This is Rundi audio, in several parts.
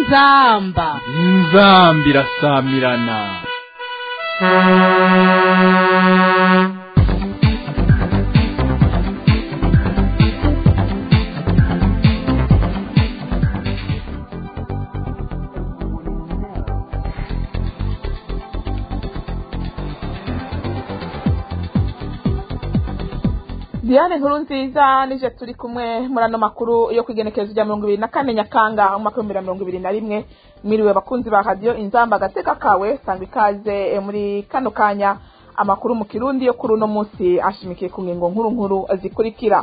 inzamba inzamba irasamirana diane nkuru nziza nije turi kumwe muri ano makuru yo kwigenekerezo rya mirongo ibiri na kane nyakanga mu mwaka w'ibihumbi bibiri na mirongo ibiri na rimwe mwiriwe bakunzi ba radiyo inzamba agateka kawe sanga ikaze eh, muri kano kanya amakuru mu kirundi yo kuri uno munsi ashimikiye ku ngingo nkuru nkuru zikurikira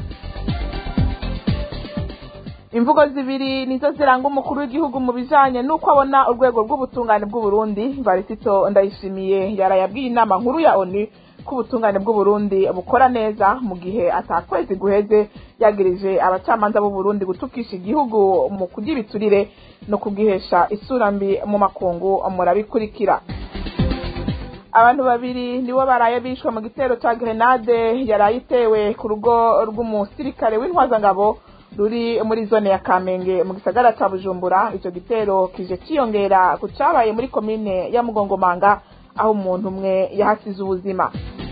imvugo zibiri nizo ziranga umukuru w'igihugu mu bijanye n'uko abona urwego rw'ubutungane bw'uburundi varisito ndayishimiye yarayabwiye inama nkuru ya onu ko ubutungane bw'uburundi bukora neza mu gihe atakwezi guheze yagirije abacamanza b'uburundi gutukisha igihugu mu kurya ibiturire no kubwihesha isura mbi mu makungu murabikurikira abantu babiri nibo baraye bishwe mu gitero ca grenade yaraye itewe ku rugo rw'umusirikare w'intwazangabo ruri muri zone ya kamenge mu gisagara ca bujumbura ico gitero kije ciyongera ku cabaye muri komine ya mugongomanga aho umuntu umwe yahasize ubuzima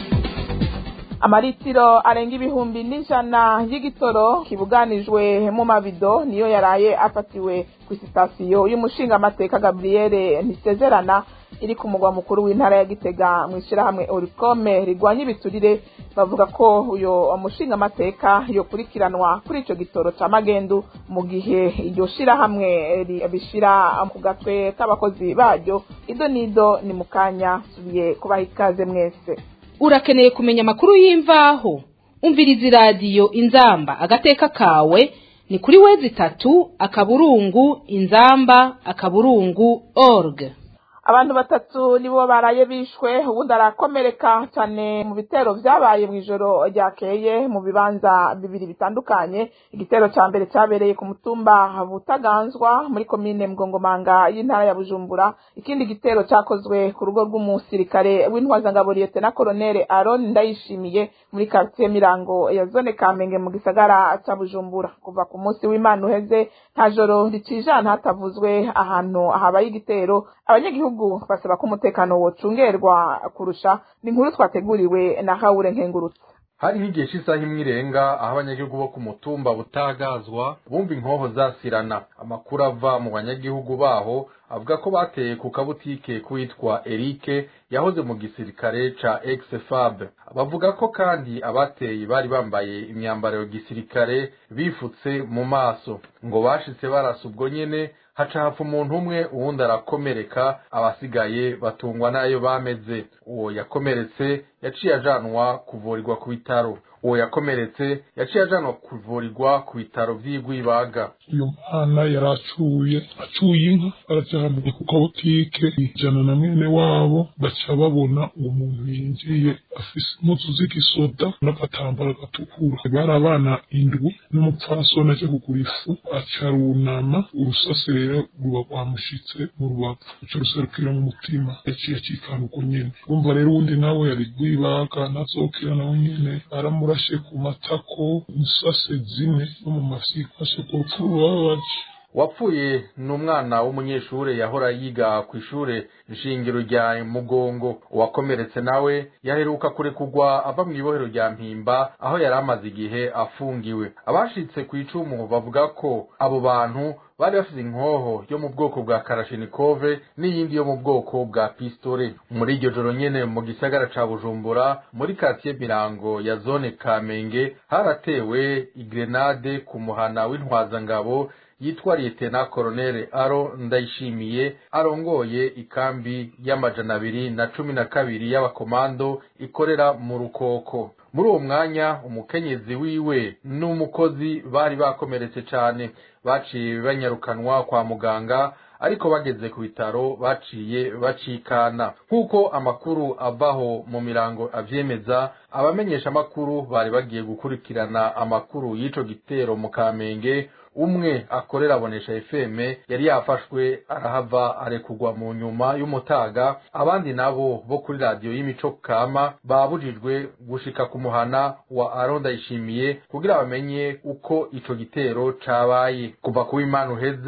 amaritiro arenga ibihumbi n'ijana y'igitoro kibuganijwe mu mabido niyo yaraye afatiwe ku sitasiyo y'umushingamateka gabriele ntisezerana iri ku mugwa mukuru w'intara ya gitega mu ishyirahamwe orikome rigwanya ibiturire bavuga ko uyo mushingamateka yokurikiranwa kuri ico gitoro ca magendu mu gihe iryo shirahamwe bishira ku gatwe k'abakozi baryo ido nido ni mu kanya subiye kubaha ikaze mwese urakeneye kumenya amakuru y'imvaho umviriza iradiyo inzamba agateka kawe ni kuri wezi itatu akaburungu inzamba akaburungu org abantu batatu nibo baraye bishwe ubundi arakomereka cyane mu bitero vyabaye mu ijoro ryakeye mu bibanza bibiri bitandukanye igitero ca mbere cabereye ku mutumba butaganzwa muri komine mgongomanga y'intara ya bujumbura ikindi gitero cakozwe ku rugo rw'umusirikare w'intwazangabo liyetena koloneli aron ndayishimiye muri quartier mirango ya zone kamenge mu gisagara ca bujumbura kuva ku munsi w'imana uheze nta joro ricijana hatavuzwe ahantu habaye igitero abanyagihugu basaba ko umutekano wocungerwa kurusha ni inkuru twateguriwe na hawure nkengurutse hari nk'igihe cy'isaha imwe irenga aho abanyagihugu bo ku mutumba butagazwa bumva inkoho zasirana amakuru ava mu banyagihugu baho avuga ko bateye ku kabutike k'uwitwa erike yahoze mu gisirikare ca exfab bavuga ko kandi abateye bari bambaye imyambaro ya gisirikare bifutse mu maso ngo bashitse barasa ubwo nyene haca hapfa umuntu umwe uwundi arakomereka abasigaye batungwa n'ayo bameze uwo yakomeretse yaciye ajanwa kuvurirwa ku bitaro uwo yakomeretse yaciye ajanwa kuvurirwa ku bitaro vy'igwibaga uyu mwana yari acuye acuye inka arajyana ku kabutike ijana na mwene wabo baca babona uwo muntu yinjiye afise impuzu z'igisoda n'agatambaro gatukura bari abana indwi n'umupfasoni aje kugura ifu aca runama urusase rero ruba rwamushitse mu rubavu ruca ruserukira mu mutima yaciye acikana uko nyene urumva rero uwundi nawe yari rwibaga nazokira nawe nyene aramurashe ku matako insase zine no mu mafyi ashe ku rupfu rubabaje wapfuye ni umwana w'umunyeshure yahora yiga ku ishure nshingiro rya mugongo uwakomeretse nawe yaheruka kurekurwa ava mu ibohero rya mpimba aho yari amaze igihe afungiwe abashitse ku icumu bavuga ko abo bantu bari bafite inkoho yo mu bwoko bwa karashinikove n'iyindi yo mu bwoko bwa pistole muri iryo joro nyene mu gisagara ca bujumbura muri katiye mirango ya zone kamenge haratewe igrenade ku muhana w'intwazangabo yitwa liyetena koroneli aro ndayishimiye arongoye ikambi y'amajana abiri na cumi na kabiri y'abakomando ikorera mu rukoko muri uwo mwanya umukenyezi wiwe n'umukozi bari bakomeretse cane baciye banyarukanwa kwa muganga ariko bageze ku bitaro baciye bacikana nk'uko amakuru avaho mu mirango avyemeza abamenyesha amakuru bari bagiye gukurikirana amakuru y'ico gitero mu kamenge umwe akorera abonesha fm yari yafashwe arahava arekurwa mu nyuma y'umutaga abandi nabo bo kuri radiyo y'imico kama babujijwe gushika ku muhana wa aronda yishimiye kugira bamenye uko ico gitero cabaye kuva ku w'imana uheze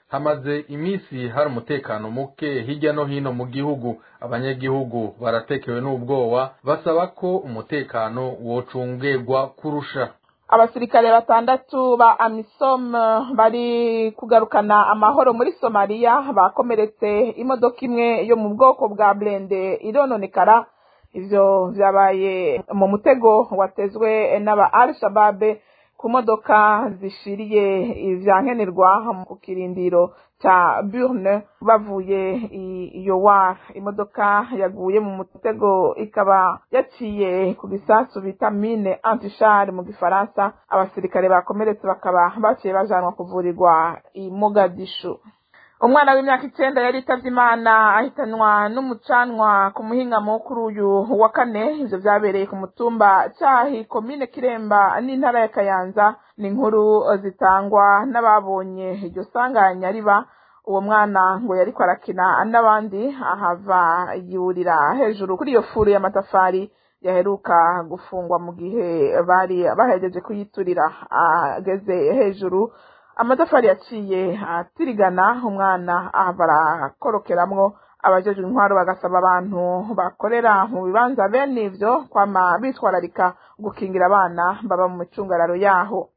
hamaze iminsi hari umutekano muke hirya no hino mu gihugu abanyagihugu baratekewe n'ubwoba basaba ko umutekano wocungerwa kurusha abasirikare batandatu ba amisom bari kugarukana amahoro muri somaliya bakomeretse imodoka imwe yo mu bwoko bwa blende irononekara ivyo vyabaye mu mutego watezwe n'aba al shababe ku modoka zishiriye ivyankenerwa ku kirindiro ca burne bavuye i yowar imodoka yaguye mu mutego ikaba yaciye ku gisasu bita mine antishare mu gifaransa abasirikare bakomeretse bakaba baciye bajanwa kuvurirwa i mogadishu umwana w'imyaka icenda yari itavye imana ahitanwa n'umucanwa ku muhingamo kuri uyu wa kane ivyo vyabereye ku mutumba cahi komine kiremba n'intara ya kayanza ni inkuru zitangwa n'ababonye iryo sanganya riba uwo mwana ngo yariko arakina n'abandi ahava yurira hejuru kuri iyo furu y'amatafari yaheruka gufungwa mu gihe bari bahejeje kuyiturira ageze hejuru amatafari yaciye atirigana umwana ahava arakorokeramwo abajejwe intwaro bagasaba abantu bakorera mu bibanza bene ivyo kwama bitwararika gukingira abana baba mu micungararo yaho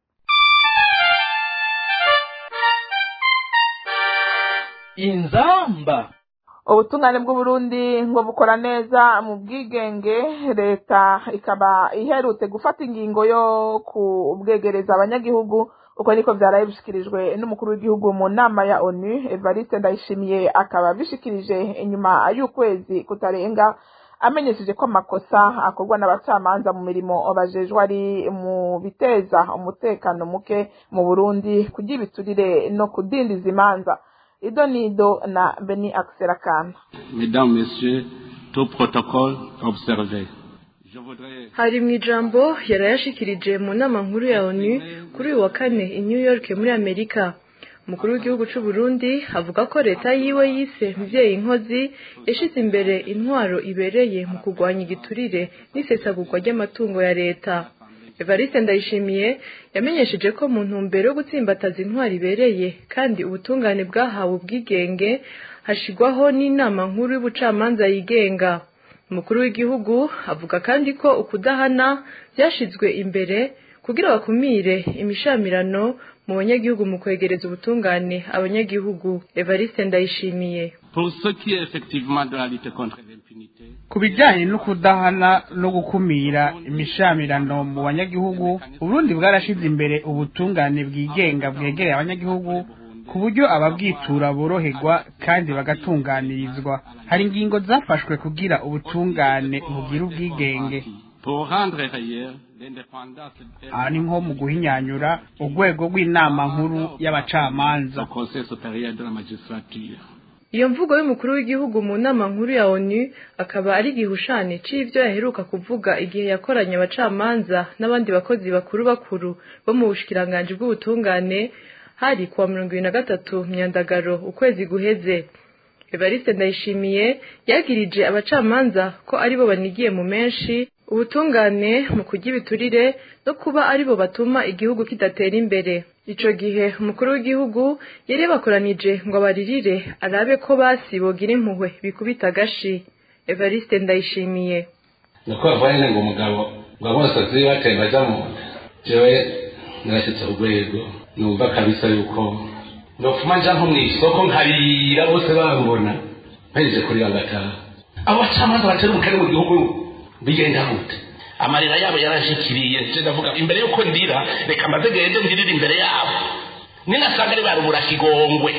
inzamba ubutungane bw'uburundi ngo bukora neza mu bwigenge leta ikaba iherutse gufata ingingo yo kubwegereza abanyagihugu uko niko vyaraye bishikirijwe n'umukuru w'igihugu mu nama ya onu evariste ndayishimiye akaba bishikirije inyuma y'ukwezi kutarenga amenyesheje ko amakosa akorwa n'abacamanza mu mirimo bajejwe ari mu biteza umutekano muke mu burundi kugira ibiturire no kudindiza imanza ido nido na beni akiserakana Mesdames, Messieurs, tout protocole observé. Je voudrais hari mu ijambo yarayashikirije mu nama nkuru ya onu kuri uyu wa kane i new york muri amerika umukuru w'igihugu c'u Burundi avuga ko leta yiwe yise mvyeyi nkozi yashize imbere intwaro ibereye mu kurwanya igiturire n'isesagurwa ry'amatungo ya leta evariste ndayishimiye yamenyesheje ko mu ntumbero yo gutsimbataza intwaro ibereye kandi ubutungane bwahawe ubwigenge hashigwaho n'inama nkuru y'ubucamanza yigenga umukuru w'igihugu avuga kandi ko ukudahana byashizwe imbere kugira bakumire imishamirano mu banyagihugu mu kwegereza ubutungane abanyagihugu evariste ndayishimiye pour ce qui est effectivement de la lutte contre l'impunité, ku bijyanye no kudahana no gukumira imishamirano mu banyagihugu uburundi bwarashize imbere ubutungane bwigenga bwegereye abanyagihugu ku buryo ababwitura boroherwa kandi bagatunganirizwa hari ingingo zafashwe kugira ubutungane bugire ubwigenge pour rendre réelle l'indépendance aha ni nko mu guhinyanyura urwego rw'inama nkuru y'abacamanza du Conseil supérieur de la magistrature. iyo mvugo y'umukuru w'igihugu mu nama nkuru ya onu akaba ari igihushane c'ivyo yaheruka kuvuga igihe yakoranye abacamanza n'abandi bakozi bakuru bakuru bo mu bushikiranganji bw'ubutungane hari kuwa mirongo ibiri na gatatu myandagaro ukwezi guheze evariste ndayishimiye yagirije abacamanza ko aribo banigiye mu menshi ubutungane mu kurya ibiturire no kuba aribo batuma igihugu kidatera imbere ico gihe umukuru w'igihugu yari yabakoranije ngo abaririre arabe ko basi bogira impuhwe bikubita agashi evariste ndayishimiye nuko bavuga nyine ngo umugabo ngo abasazi batemba aja mu nda jewe narashyitse urwego numva kabisa yuko nofuma nja nko mw'isoko nkarira bose bambona mpejeje kurira ngataha abo bacamanza batera umukene mu gihugu bigenda gute amarira yabo yaranshikiriye nje ndavuga imbere yuko ndira reka maze gende ndirire imbere yabo ninasanga ari barubura kigongwe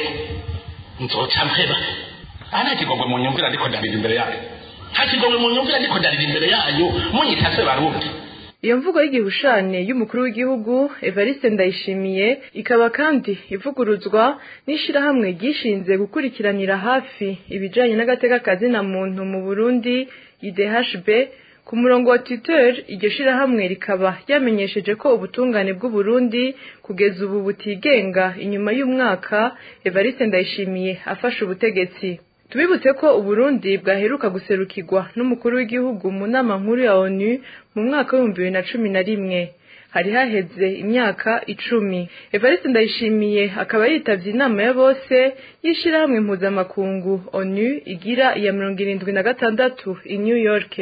nzoca mpeba aha nta kigongwe mu nyumvira ndiko ndarira imbere yayo nta kigongwe mu nyumvira ndiko ndarira imbere yanyu munyita se barundi iyo mvugo y'igihushane y'umukuru w'igihugu evariste ndayishimiye ikaba kandi ivuguruzwa n'ishirahamwe ryishinze gukurikiranira hafi ibijanye n'agateka kazina muntu mu burundi idhb ku murongo wa twitter iryo shirahamwe rikaba ryamenyesheje ko ubutungane bw'uburundi kugeza ubu butigenga inyuma y'umwaka evariste ndayishimiye afashe ubutegetsi tubibutse ko uburundi bwaheruka guserukirwa n'umukuru w'igihugu mu nama nkuru ya onu mu mwaka w'ibihumbi bibiri na cumi na rimwe hari haheze imyaka icumi evariste ndayishimiye akaba yitavye inama ya bose y'ishirahamwe mpuzamakungu onu igira iya mirongo irindwi na gatandatu i new york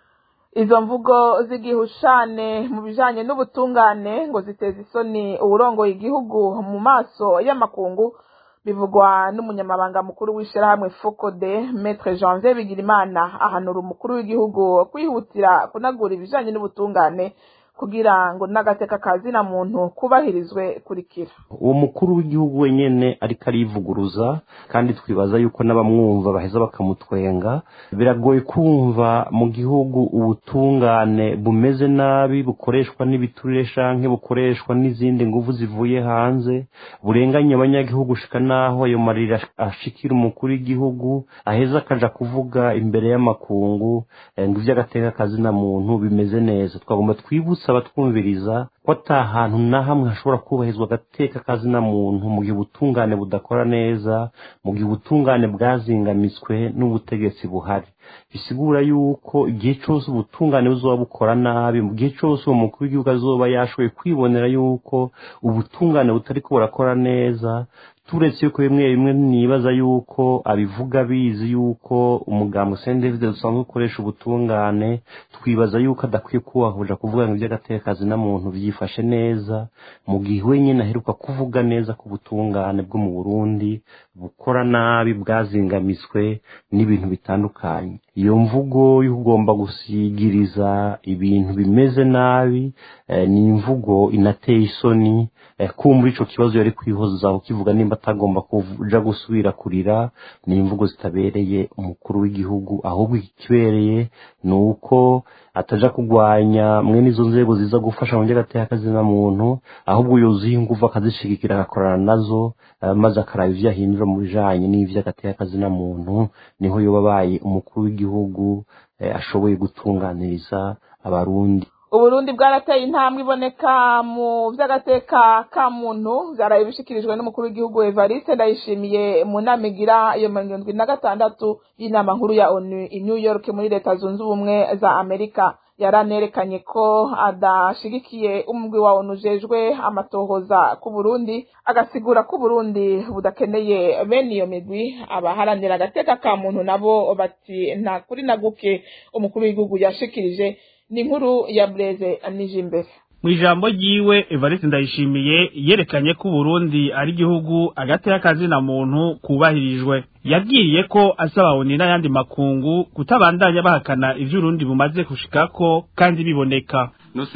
izo mvugo z'igihushane mu bijanye n'ubutungane ngo ziteza isoni uwurongoye igihugu mu maso y'amakungu bivugwa n'umunyamabanga mukuru w'ishirahamwe fokode metre janvier bigirimana ahanura umukuru w'igihugu kwihutira kunagura ibijanye n'ubutungane kugira ngo n'agateka kazina muntu kubahirizwe kurikira uwo mukuru w'igihugu wenyene ariko arivuguruza kandi twibaza yuko n'abamwumva baheza bakamutwenga biragoye kumva mu gihugu ubutungane bumeze nabi bukoreshwa n'ibiturire canke bukoreshwa n'izindi nguvu zivuye hanze burenganya abanyagihugu shika naho ayo marira ashikira umukuru w'igihugu aheza akaja kuvuga imbere y'amakungu ngo ivy'agateka kazina muntu bimeze neza twagomba twibutsa abatwumviriza ko ata hantu na hamwe hashobora kubahizwa agateka kazina muntu mu gihe ubutungane budakora neza mu gihe ubutungane bwazingamitswe n'ubutegetsi buhari bisigura yuko igihe cyose ubutungane buzoba bukora nabi mu gihe cyose uwo mukuru w'igihugu azoba yashoboye kwibonera yuko ubutungane butari ko burakora neza turetse yuko bimwe bimwe nibaza yuko abivuga bizi yuko umugambwe Saint David dusanzwe ukoresha ubutungane twibaza yuko adakwiye kubahuja kuvuga ngo iby'agatekazi na muntu byifashe neza mu gihe wenyine aheruka kuvuga neza ko ubutungane bwo mu Burundi bukora nabi bwazingamitswe n'ibintu bitandukanye iyo mvugo y'ugomba gusigiriza ibintu bimeze nabi ni imvugo inateye isoni kumva ico kibazo yari kwihoza ukivuga nimba atagomba kuja gusubira kurira ni imvugo zitabereye umukuru w'igihugu ahubwo ikibereye ni uko ataja kugwanya mwene izo nzego ziza gufasha mu by'agateka kazina muntu ahubwo yuzuye ingufu akazishigikira agakorana nazo maze akaraba ivyo ahindura mu bijanye n'ivy'agateka kazina muntu niho yoba abaye umukuru w'igihugu ashoboye gutunganiriza abarundi uburundi bwarateye intambwe iboneka mu vy'agateka ka muntu vyaraye bishikirijwe n'umukuru w'igihugu evariste ndayishimiye mu nama igira iyo mirongo irindwi na gatandatu y'inama nkuru ya onu i new york muri leta zunze ubumwe za amerika yaranerekanye ko adashigikiye umugwi wa onu ujejwe amatohoza ku burundi agasigura ko uburundi budakeneye bene iyo migwi abaharanira agateka ka muntu nabo bati nta kuri na guke umukuru w'igihugu yashikirije ni inkuru ya bureze nije imbere mu ijambo ryiwe evariste ndayishimiye yerekanye ko uburundi ari igihugu agateka kazina muntu kubahirijwe yabwiye ko asaba oni n'ayandi makungu kutabandanya bahakana ivyo urundi bumaze gushikako kandi biboneka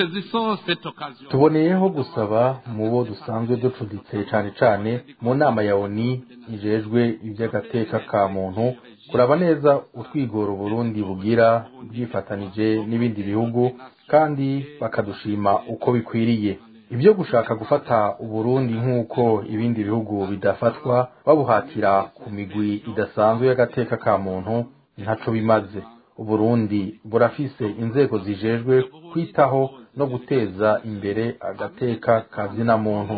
tuboneyeho gusaba mu bo dusanzwe ducuditse cane cane mu nama ya oni ijejwe ivy'agateka ka muntu kuraba neza utwigoro Burundi bugira byifatanije n'ibindi bihugu kandi bakadushima uko bikwiriye ibyo gushaka gufata uburundi nk'uko ibindi bihugu bidafatwa babuhatira ku migwi idasanzwe y'agateka ka muntu ntaco bimaze uburundi burafise inzego zijejwe kwitaho no guteza imbere agateka ka zina muntu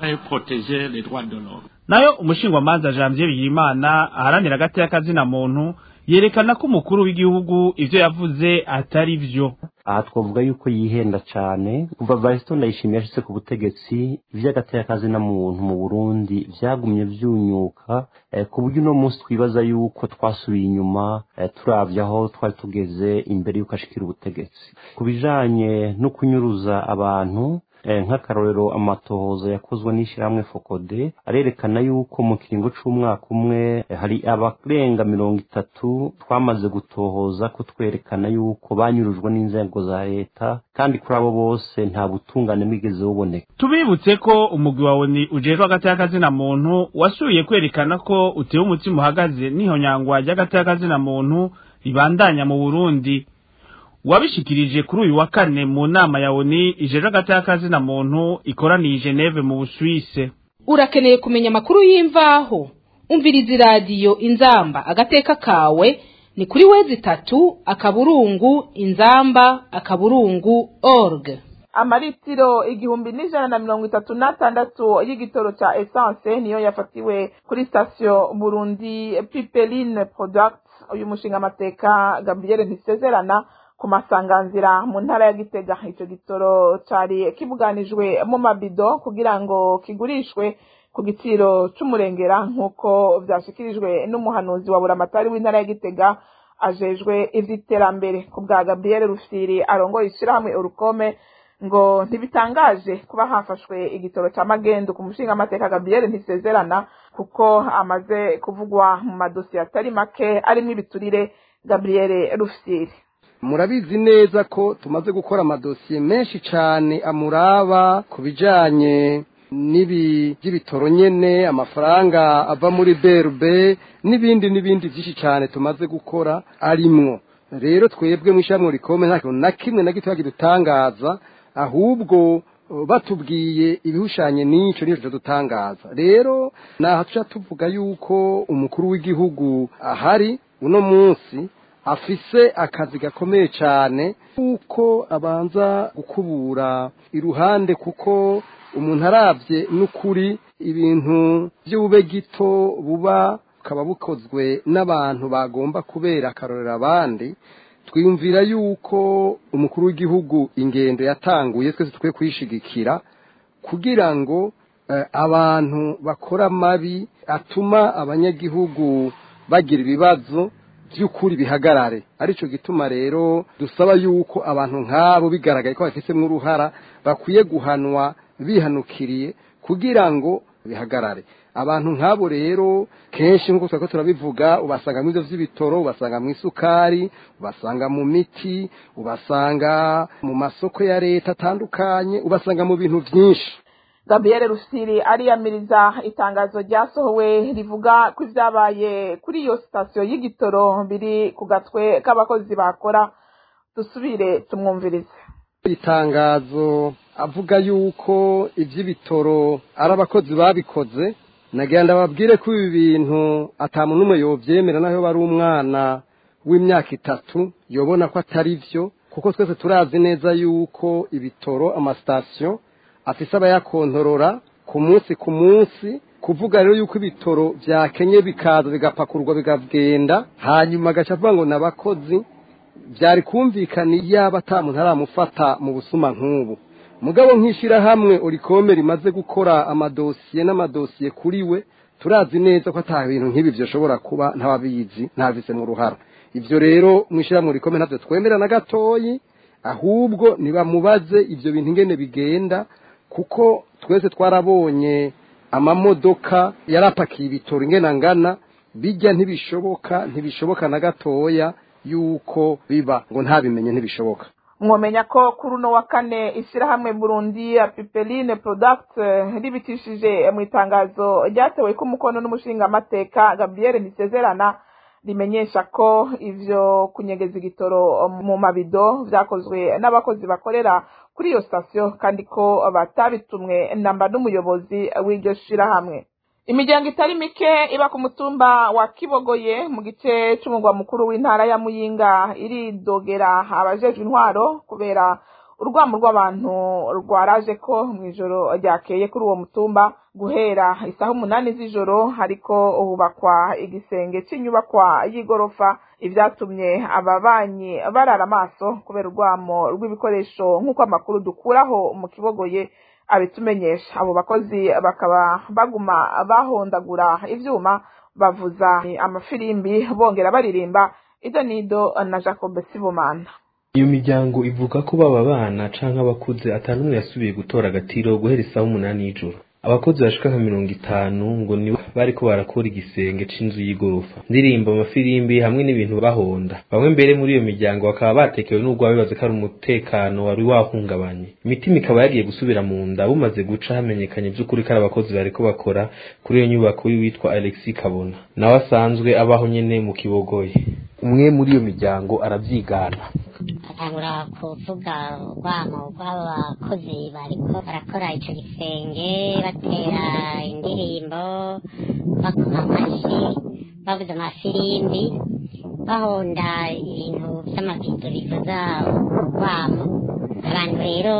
nayo umushingwamanza janvier bigirimana aharanira agateka kazina muntu yerekana ko umukuru w'igihugu ivyo yavuze atari vyo aha twavuga yuko yihenda cyane kuva varisito ndayishimiye yashyize ku butegetsi iby'agateka kazina muntu mu burundi byagumye byunyuka ku buryo uno munsi twibaza yuko twasubiye inyuma turabye aho twari tugeze imbere y'uko ashikira ubutegetsi ku bijanye no kunyuruza abantu nk'akarorero amatohoza yakozwe n'ishyirahamwe fokode arerekana yuko mu kiringo c'umwaka umwe hari abarenga mirongo itatu twamaze gutohoza ko twerekana yuko banyurujwe n'inzego za leta kandi kuri abo bose nta butungane bwigeze buboneka tubibutse ko umugwi wawe ni ujejwe agateka kazina muntu wasubiye kwerekana ko utewe umutima uhagaze n'ihonyangwa ry'agateka kazina muntu ribandanya mu burundi wabishikirije kuri uyu wa kane mu nama ya oni ijeje agateka kazina muntu ikoraniye Geneve mu Busuwise urakeneye kumenya amakuru y'imvaho umviriza iradiyo inzamba agateka kawe ni kuri wezi itatu akaburungu inzamba akaburungu org amaritiro igihumbi n'ijana na mirongo itatu n'atandatu y'igitoro ca essence niyo yafatiwe kuri sitasiyo burundi pipeline product uyu mushinga amateka gabriel ntisezerana ku masanganzira mu ntara ya gitega ico gitoro cari kibuganijwe mu mabido kugira ngo kigurishwe ku giciro c'umurengera nk'uko vyashikirijwe n'umuhanuzi wa buramatari w'intara ya gitega ajejwe ivy'iterambere ku bwa gabriel rufiri arongoye ishirahamwe urukome ngo ntibitangaje kuba hafashwe igitoro ca magendu ku mushingamateka gabriel ntisezerana kuko amaze kuvugwa mu madosiye atari make arimwo ibiturire gabriel rufiri murabizi neza ko tumaze gukora amadosiye menshi cyane amuraba ku bijyanye n'ibi by'ibitoro nyene amafaranga ava muri berube n'ibindi n'ibindi byinshi cyane tumaze gukora arimwo rero twebwe mu ishyirahamwe rikome nta kintu na kimwe na gito kidutangaza ahubwo batubwiye ibihushanye n'icyo n'icyo dutangaza rero naha tuca tuvuga yuko umukuru w'igihugu ahari uno munsi afise akazi gakomeye cyane kuko abanza gukubura iruhande kuko umuntu arabye n'ukuri ibintu by'ubube gito buba bukaba bukozwe n'abantu bagomba kubera akarorero abandi twiyumvira yuko umukuru w'igihugu ingendo yatanguye twese tukwiye kuyishigikira kugira ngo abantu bakora amabi atuma abanyagihugu bagira ibibazo by'ukuri bihagarare aricyo gituma rero dusaba yuko abantu nk'abo bigaragaye ko bafisemo uruhara bakwiye guhanwa bihanukiriye kugira ngo bihagarare abantu nk'abo rero kenshi nk'uko twari turabivuga ubasanga mu byo by'ibitoro ubasanga mu isukari ubasanga mu miti ubasanga mu masoko ya leta atandukanye ubasanga mu bintu byinshi gabriel rusiri ariyamiriza itangazo ryasohowe rivuga ko ibyabaye kuri iyo sitasiyo y'igitoro biri ku gatwe k'abakozi bakora dusubire tumwumvirize itangazo avuga yuko iby'ibitoro ari abakozi babikoze nagira babwire ko ibi bintu atamuntu n'umwe yobyemera naho bari umwana w'imyaka itatu yobona ko atari byo kuko twese turazi neza yuko ibitoro amasitasiyo afise abayakontorora ku munsi ku munsi kuvuga rero yuko ibitoro byakenye bikaza bigapakurwa bikagenda hanyuma agaca avuga ngo ni abakozi byari kumvikana yaba atamuntu aramufata mu busuma nk'ubu mugabo nk'ishyirahamwe urikome rimaze gukora amadosiye n'amadosiye kuri we turazi neza ko ata bintu nk'ibi bishobora kuba ntababizi ntabise mu ruhara ibyo rero mu ishyirahamwe urikome ntabyo twemera na gatoyi ahubwo nibamubaze ibyo bintu ingene bigenda kuko twese twarabonye amamodoka yarapakiye ibitoro ingena ngana bijya ntibishoboka ntibishoboka na gatoya yuko biba ngo ntabimenye ntibishoboka mwomenya ko kuri uno wa kane ishyirahamwe burundi ya pipeline product ribitishije mu itangazo ryatewe ko umukono n'umushingamateka gabriel ntisezerana rimenyesha ko ivyo kunyegeza igitoro mu mabido vyakozwe n'abakozi bakorera kuri iyo sitasiyo kandi ko batabitumwe namba n'umuyobozi w'iryo shirahamwe imiryango itari mike iba ku mutumba wa kibogoye mu gice c'umugwa mukuru w'intara ya muyinga iridogera abajejwe intwaro kubera urwamo rw'abantu rwaraje ko mu ijoro ryakeye kuri uwo mutumba guhera isaha umunani z'ijoro hariko hubakwa igisenge c'inyubakwa y'igorofa ivyatumye ababanyi barara amaso kubera urwamo rw'ibikoresho nk'uko amakuru dukuraho mu kibogoye abitumenyesha abo bakozi bakaba baguma bahondagura ivyuma bavuza amafirimbi bongera baririmba ido nido na jacob sibomana iyo miryango ivuga ko baba bana canke abakuze atanumwe yasubiye gutora agatiro guhera isaha umunani y'ijoro abakozi bashika nka mirongo itanu ngo nibo bariko barakora igisenge c'inzu y'igorofa ndirimba amafirimbi hamwe n'ibintu bahonda bamwe mbere muri iyo miryango bakaba batekewe n'ubwo bibaza ko ari umutekano wari wahungabanye imitima ikaba yagiye gusubira mu nda bumaze guca hamenyekanye vy'ukuri ko ari abakozi bariko bakora kuri iyo nyubako y'uwitwa alexis kabona nawe asanzwe abaho nyene mu kibogoye umwe muri iyo miryango aravyigana atangura kuvuga urwamo rw'abakozi bariko barakora ico gisenge batera indirimbo bakoma amashi bavuza amafirimbi bahonda ibintu vy'amabido bivuza urwamo abantu rero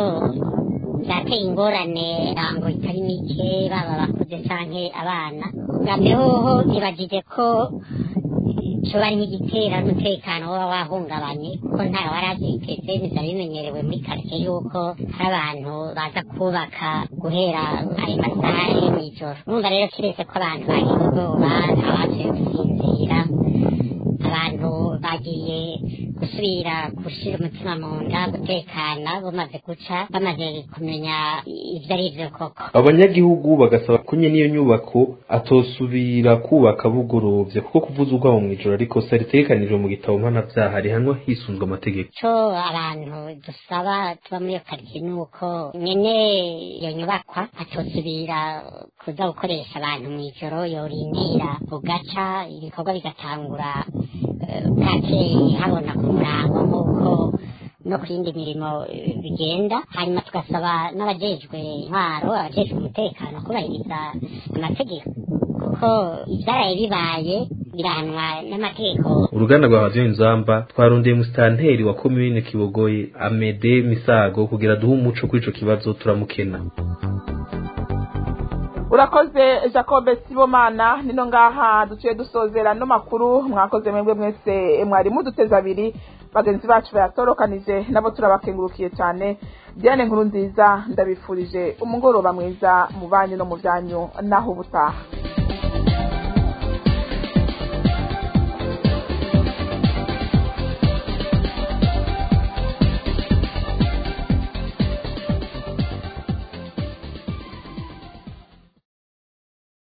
vyateye ingorane rango itari mike baba bakuze canke abana bwa mbere hoho nibajije ko cyo bari nk'igitera n'umutekano woba wahungabanye kuko ntawe wari abyiteze bizaba bimenyerewe muri karitsiye yuko hari abantu baza kubaka guhera ayo masaha yo mw'ijoro urumva rero kiretse ko abantu bagize ubwoba ntawasuye gusinzira abantu bagiye gusubira gushyira umutima mu nda gutekana bamaze guca bamaze kumenya ibyo ari byo koko abanyagihugu bagasaba ko nyene n'iyo nyubako atosubira kubaka bugorovye kuko kuvuza urwamo mw'ijoro ariko sa ritegekanijwe mu gitabo mpanavyaha rihanwa hisunzwe amategeko cyo abantu dusaba tuba muri iyo karitsiye ni uko nyene iyo nyubakwa atosubira kuza gukoresha abantu mw'ijoro yorindira bugaca ibikorwa bigatangura bwakeye habona ku murango nk'uko no ku yindi mirimo eh, bigenda hanyuma tugasaba n'abajejwe intwaro abajejwe umutekano kubahiriza amategeko kuko ibyaraye bibaye birahanwa n'amategeko uruganda rwa radiyo inzamba twarondeye musitanteri wa komine kibogoye amede misago kugira duhe umuco kuri ico kibazo turamukena urakoze jacob sibomana nino ngaha duciye dusozera no makuru mwakoze mwebwe mwese mwari muduteze abiri bagenzi bacu bayatorokanije nabo turabakengurukiye cyane diane nkuru nziza ndabifurije umugoroba mwiza mu banyu no mu byanyu naho ubutaha